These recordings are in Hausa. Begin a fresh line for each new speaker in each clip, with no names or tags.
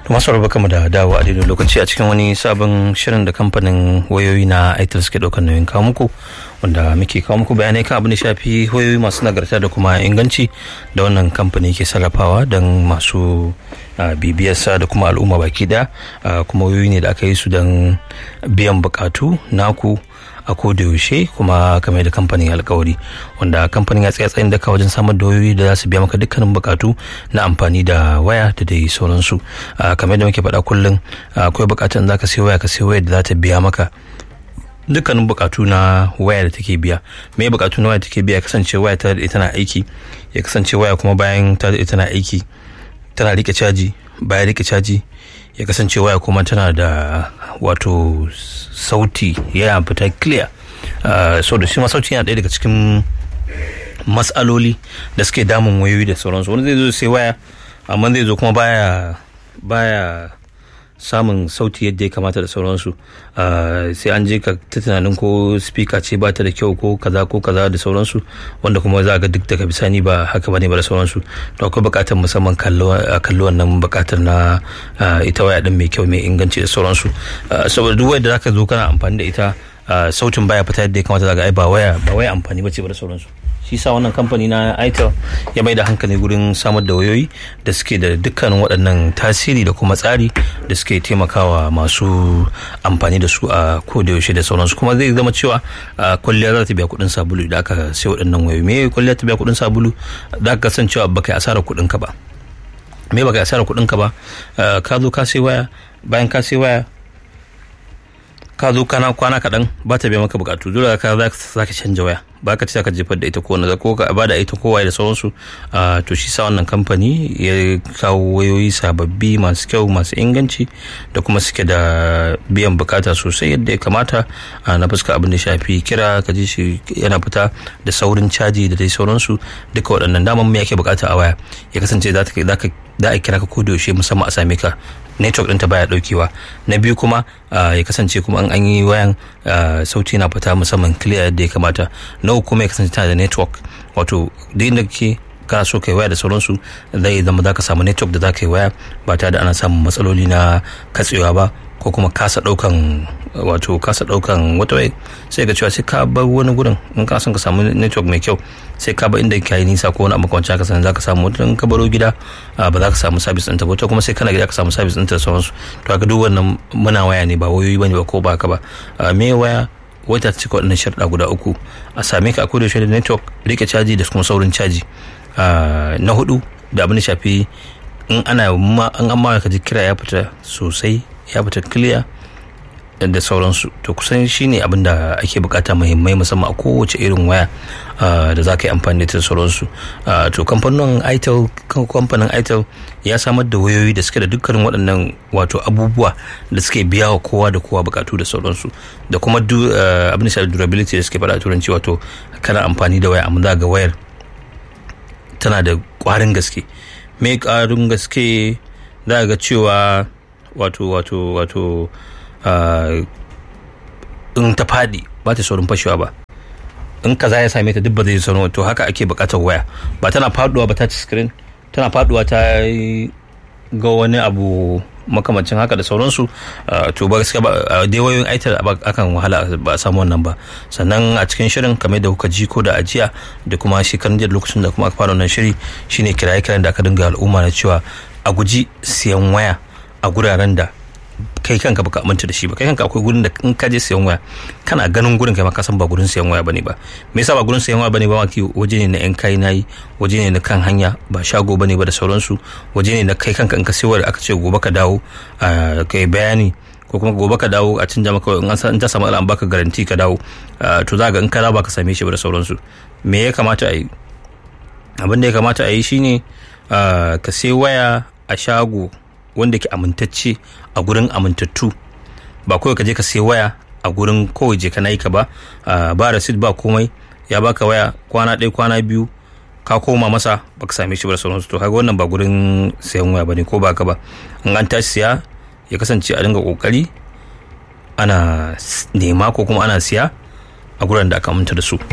masu rabu mu da dawo a daidai lokaci a cikin wani sabon shirin da kamfanin wayoyi na aitel suke ɗaukar nauyin kawo muku wanda muke kawo muku bayanai kan abin da shafi wayoyi masu nagarta da kuma inganci da wannan kamfani ke sarrafawa don masu bibiyarsa da kuma al'umma baki daya kuma wayoyi ne da aka yi su don biyan bukatu naku a koda yaushe kuma kamar da kamfanin alkawari wanda kamfanin ya tsaya tsayin daka wajen samar da wayoyi da za su biya maka dukkanin bukatu na amfani da waya da dai sauransu kamar da muke faɗa kullum akwai bukatun za ka sai waya ka sai waya da za ta biya maka dukkanin bukatu na waya da take biya me bukatu na waya da take biya kasance waya ta da tana aiki ya kasance waya kuma bayan ta da tana aiki tana rike caji bayan rike caji ya kasance waya kuma tana da wato sauti ya fita clear uh, so da shi ma sauti yana ɗaya daga cikin matsaloli da suke damun wayoyi da sauransu wani zai zo sai waya amma zai zo kuma baya baya samun sauti yadda ya kamata da sauransu sai an je ka ta tunanin ko speaker ce ba ta da kyau ko kaza ko kaza da sauransu wanda kuma za ga duk daga bisani ba haka bane ba da sauransu to akwai bukatar musamman kallo wannan bukatar na ita waya din mai kyau mai inganci da sauransu saboda duk wanda zaka zo kana amfani da ita sautin baya fita yadda ya kamata zaga ai ba waya ba waya amfani bace ba da sauransu shi sa wannan kamfani na itel ya mai da hankali gurin samar da wayoyi da suke da dukkanin waɗannan tasiri da kuma tsari da suke taimakawa masu amfani da su a yaushe da sauransu kuma zai zama cewa kwalliya za ta biya kuɗin sabulu da aka sai waɗannan wayoyi me kwalliya ta biya kuɗin sabulu za ka san cewa baka yi asarar kuɗin ka ba me baka yi asarar kuɗin ka ba ka zo ka sai waya bayan ka sai waya ka zo kana kwana kaɗan ba ta biya maka bukatu dole ka za ka canja waya ba ka ci ka jefar da ita ko na ko ka ba da ita kowa da sauransu to shi sa wannan kamfani ya kawo wayoyi sababbi masu kyau masu inganci da kuma suke da biyan bukata sosai yadda ya kamata na fuska abin da shafi kira ka ji shi yana fita da saurin caji da dai sauransu duka waɗannan daman me yake bukata a waya ya kasance za a kira ka ko yaushe musamman a same ka network ɗinta baya ɗaukewa na biyu kuma ya kasance kuma an yi wayan sauti na fita musamman clear yadda ya kamata na uku kuma ya kasance tana da network wato duk inda kake kana so kai waya da sauransu zai zama za ka samu network da za ka yi waya ba tare da ana samun matsaloli na katsewa ba ko kuma kasa daukan wato kasa daukan wata waya sai ga cewa sai ka bar wani gurin in ka son ka samu network mai kyau sai ka bar inda ka yi nisa ko wani abu kwanci haka sanin za ka samu wata ka baro gida ba za ka samu sabis ɗinta ba kuma sai kana gida ka samu sabis ɗinta da sauransu to haka duk wannan muna waya ne ba wayoyi bane ba ko ba ka ba me waya wata ta cika waɗannan sharɗa guda uku a same ka a koda da network rike caji da kuma saurin caji na hudu da abin da shafi in ana an amma ka ji kira ya fita sosai ya fita clear da sauransu to kusan shine abin da ake bukata muhimmai musamman a kowace irin waya da za ka yi amfani da sauransu to kamfanin itel kamfanin itel ya samar da wayoyi da suke da dukkanin waɗannan wato abubuwa da suke biya wa kowa da kowa bukatu da sauransu da kuma abin da durability da suke faɗa turanci wato kana amfani da waya amma za ga wayar tana da ƙwarin gaske mai ƙwarin gaske za ga cewa wato wato wato in ta faɗi ba ta saurin fashewa ba in kaza ya same ta duk ba zai saurin to haka ake buƙatar waya ba tana faɗuwa ba ta ci screen tana faɗuwa ta ga wani abu makamancin haka da sauransu to ba gaskiya ba dai wayoyin aitar akan wahala ba a samu wannan ba sannan a cikin shirin kamar da kuka ji ko da ajiya da kuma shekarun jiya lokacin da kuma aka fara wannan shiri shine kiraye kiran da aka dinga al'umma na cewa a guji siyan waya a guraren da kai kanka baka aminta da shi ba kai kanka akwai gurin da in ka je sayan waya kana ganin gurin kai ma ka san ba gurin sayan waya bane ba me yasa ba gurin sayan waya bane ba maki waje ne na yan kai nayi waje ne na kan hanya ba shago bane ba da sauransu waje ne na kai kanka in ka sayo da aka ce gobe ka dawo kai bayani ko kuma gobe ka dawo a canja maka in an ta samu an baka garanti ka dawo to za ga in ka dawo ka same shi ba da sauransu me ya kamata a yi abin da ya kamata a yi shine ka sai waya a shago wanda ke amintacce a gurin amintattu ba kawai ka je ka sai waya a gurin kawai je ka na yi ka ba ba rasid ba komai ya baka waya kwana ɗaya kwana biyu ka koma masa baka same shi ba da sauransu to kaga wannan ba gurin sayan waya bane ko baka ba in an tashi siya ya kasance a dinga kokari ana nema ko kuma ana siya a gurin da aka aminta da su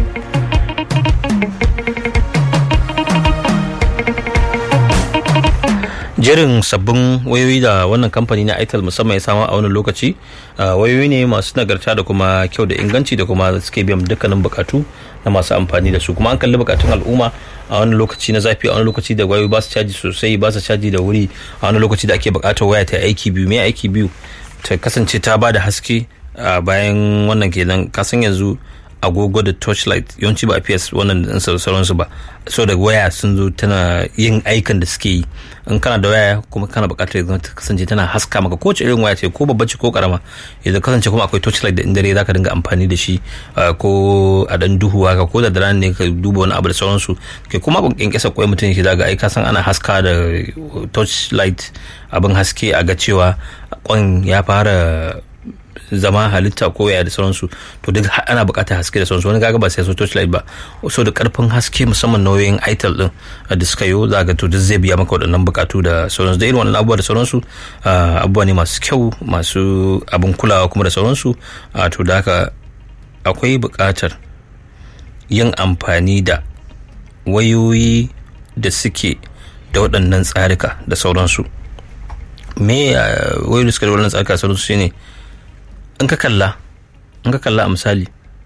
jerin sabbin wayoyi da wannan kamfani na itel musamman ya samu a wannan lokaci wayoyi ne masu nagarta da kuma kyau da inganci da kuma suke biyan dukkanin bukatu na masu amfani da su kuma an kalli bukatun al'umma a wani lokaci na zafi a wani lokaci da wayoyi ba su caji sosai ba su caji da wuri a wani lokaci da ake bukatar waya ta aiki biyu mai aiki biyu ta kasance ta ba da haske bayan wannan kenan kasan yanzu agogo da torchlight yawanci ba a fiye wannan din sauransu ba so da waya sun zo tana yin aikan da suke yi in kana da waya kuma kana bukatar ya ta kasance tana haska maka ko irin waya ce ko babba ce ko karama ya kasance kuma akwai torchlight da indare zaka dinga amfani da shi ko a dan duhu haka ko da daren ne ka duba wani abu da sauransu ke kuma kun kyankyasa kwai mutum shi daga ai ka san ana haska da torchlight abin haske a ga cewa kwan ya fara zama halitta ko ya da sauransu to duk ana bukatar haske da sauransu wani kaga ba sai so torchlight ba so da karfin haske musamman nauyin itel din da suka yi za ga to duk zai biya maka waɗannan bukatu da sauransu da irin wannan abubuwa da sauransu abubuwa ne masu kyau masu abin kulawa kuma da sauransu to da haka akwai bukatar yin amfani da wayoyi da suke da waɗannan tsarika da sauransu me wayoyi da suke da waɗannan tsarika da sauransu shine in ka kalla in ka kalla a misali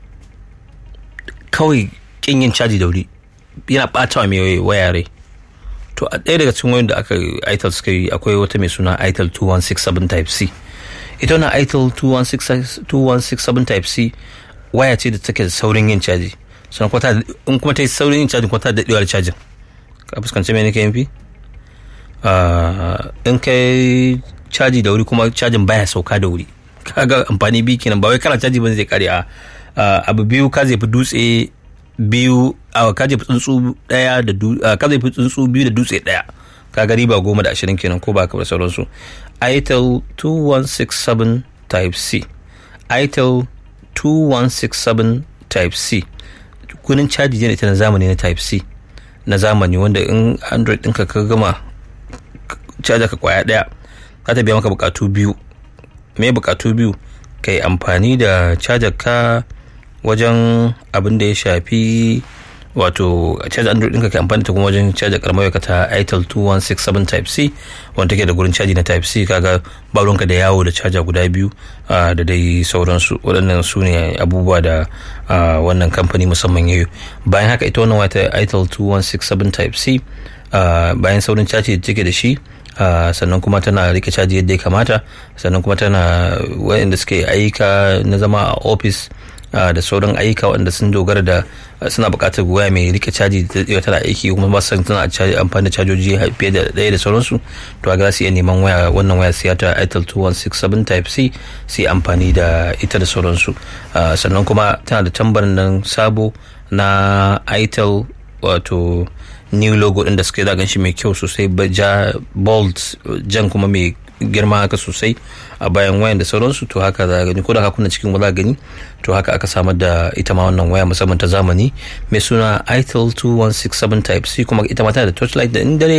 kawai kin yin caji da wuri yana ɓata wa mai waya rai to a ɗaya daga cikin wayoyin da aka itel suka yi akwai wata mai suna itel 2167 type c ita wannan itel 2167 type c waya ce da take da saurin yin caji sannan kuma in kuma ta yi saurin yin cajin kuma ta daɗewa da cajin ka fuskanci mai nake yin fi in kai caji da wuri kuma cajin baya sauka da wuri kaga amfani biyu kenan ba wai kana caji ba zai kare a abu biyu ka zai fi dutse biyu a ka zai fi tsuntsu daya da ka zai fi tsuntsu biyu da dutse daya kaga riba goma da ashirin kenan ko ba ka da sauransu itel 2167 type c itel 2167 type c kunin caji ne ita na zamani na type c na zamani wanda in android ɗinka ka gama caja ka kwaya daya za ta biya maka bukatu biyu me bukatu biyu ka yi amfani da cajar ka wajen abin da ya shafi wato cajar android ɗinka ka amfani ta kuma wajen cajar karamar ka ta itel 2167 type c wanda take da gurin caji na type c kaga ba ruwanka da yawo da caja guda biyu da dai sauransu waɗannan su ne abubuwa da wannan kamfani musamman yayi bayan haka ita wannan wata itel 2167 type c bayan saurin caji da take da shi Uh, sannan kuma tana rike caji yadda ya kamata sannan kuma tana waɗanda suke ayyuka na zama a ofis uh, da sauran ayyuka waɗanda sun dogara da uh, suna buƙatar waya mai rike caji da tana aiki kuma ba san tana amfani da cajoji fiye da ɗaya da sauransu to ga su iya neman waya wannan waya siya ta itel 2167 type c su amfani da ita da sauransu sannan kuma tana da tambarin nan sabo na itel wato new logo din da suke za gan shi mai kyau sosai ja bold jan kuma mai girma haka sosai a bayan wayan da sauransu to haka za gani ko da kuna cikin wala gani to haka aka samar da ita ma wannan waya musamman ta zamani mai suna itel 2167 type c kuma ita ma tana da torchlight da in dare